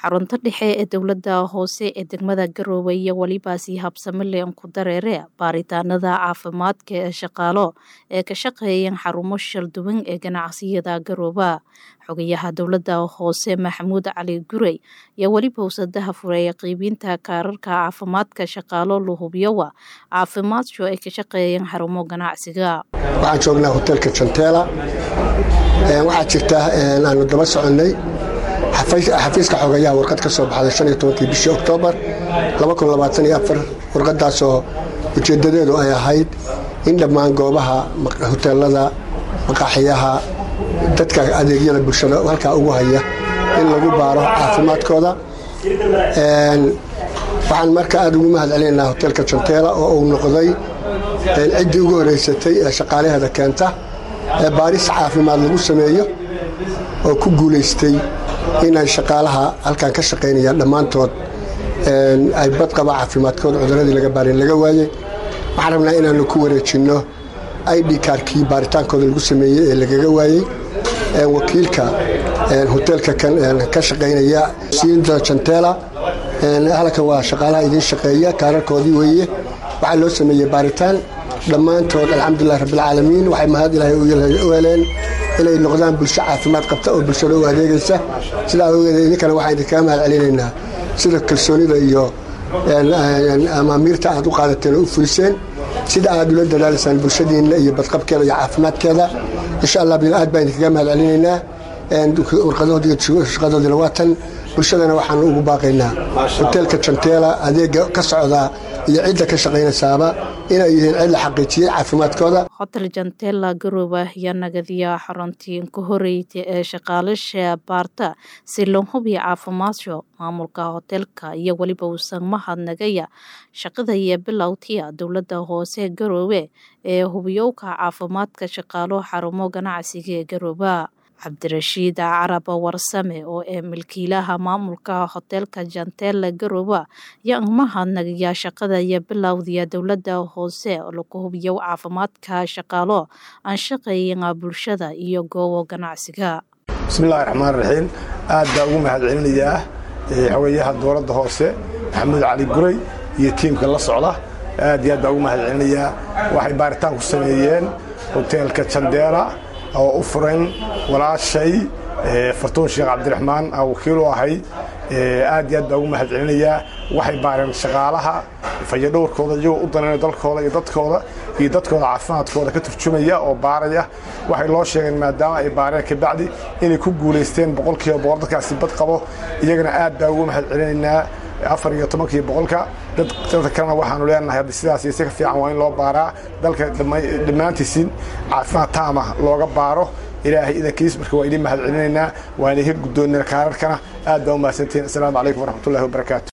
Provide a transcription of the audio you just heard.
xarunta dhexe ee dowladda hoose ee degmada Garowe iyo weliba sii habsami ku dareere baaritaanada caafimaadka ee shaqaalo ee ka shaqeeyeen xarumo shalduwan ee ganacsiyada Garowe xogayaha dowladda hoose Maxamuud Cali Gurey iyo weliba wasadaha fureeya qiibinta kaararka caafimaadka shaqaalo la hubiyowa caafimaadku ay ka shaqeeyeen xarumo ganacsiga waxaan joognaa hotelka Chantela waxaa jirta aanu daba soconnay xafiiska xogayaha warqad ka soo baxday shan iyo tobankii bishii oktoobar warqadaasoo ujeeddadeedu ay ahayd in dhammaan goobaha hoteelada maqaaxiyaha dadka adeegyada bulshada halkaa ugu haya in lagu baaro caafimaadkooda waxaan marka aada ugu mahad celinaynaa hotelka janteela oo uu noqday ciddii ugu horeysatay ee shaqaalaheeda keenta ee baaris caafimaad lagu sameeyo oo ku guulaystay inay shaqaalaha halkan ka shaqaynayaan dhammaantood ay badqaba caafimaadkooda cuduradii laga baarin laga waayey waxaan rabnaa inaanu ku wareejinno id kaarkii baaritaankooda lagu sameeyey ee lagaga waayey wakiilka hoteelka ka shaqaynaya siinda janteela halkan waa shaqaalaha idiin shaqeeya kaararkoodii weeye waxaa loo sameeyey baaritaan dhammaantood alxamdulilah rabbilcaalamiin waxay mahad ilaahay u heleen inay noqdaan bulsho caafimaad qabta oo bulshada u adeegaysa sidaa awgeed idinkana waxaan idinkaga mahad celinaynaa sida kalsoonida iyo amaamiirta aad u qaadateen oo u fuliseen sida aad ula dadaalaysaan bulshadiinna iyo badqabkeeda iyo caafimaadkeeda insha allah aad baan idinkaga mahad celinaynaa warqadoodina waa tan bulshadana waxaanu ugu baaqaynaa hoteelka janteela adeega ka socdaa iyo cidda ka shaqaynaysaaba inay yihiin cid la xaqiijiyey caafimaadkooda hotel janteela garowe ayaa nagadiya xaruntii ka horeyta ee shaqaalasha baarta si loo hubiyo caafimaadka maamulka hoteelka iyo weliba uusan mahadnagaya shaqada iyo bilowtiya dowladda hoose garowe ee hubiyowka caafimaadka shaqaalo xarumo ganacsiga ee garowe cabdirashiid carab warsame oo ee milkiilaha maamulka hoteelka janteela garowe ayaa mahadnagaya shaqada iyo bilowdiya dowladda hoose oo lagu hubiyo caafimaadka shaqaalo aan shaqeeyen bulshada iyo goobo ganacsiga bismillahi raxmaan raxiim aad baa ugu mahad celinayaa xogayaha dowladda hoose maxamuud cali guray iyo tiimka la socda aad iyo aad baa ugu mahad celinayaa waxay baaritaan ku sameeyeen hoteelka jandeela oo u furan walaashay fartuun sheekh cabdiraxmaan aa wakiil u ahay aad iyo aad baa ugu mahad celinayaa waxay baareen shaqaalaha fayadhowrkooda iyagoo u danayna dalkooda iyo dadkooda iyo dadkooda caafimaadkooda ka turjumaya oo baaraya waxay loo sheegeen maadaama ay baareen kabacdi inay ku guulaysteen boqolkiiba boqol dadkaasi bad qabo iyagana aad baa ugu mahad celinaynaa afar iyo tobankii boqolka dadka kalena waxaanu leenahay haddi sidaas iyo si ka fiican waa in loo baaraa dalka dhammaantiisin caafimaad taama looga baaro ilaahay idankiis marka waa idin mahad celinaynaa waa idinka guddoonnaa kaararkana aad baa u mahadsantihiin assalaamu calaykum waraxmatullahi wabarakaatu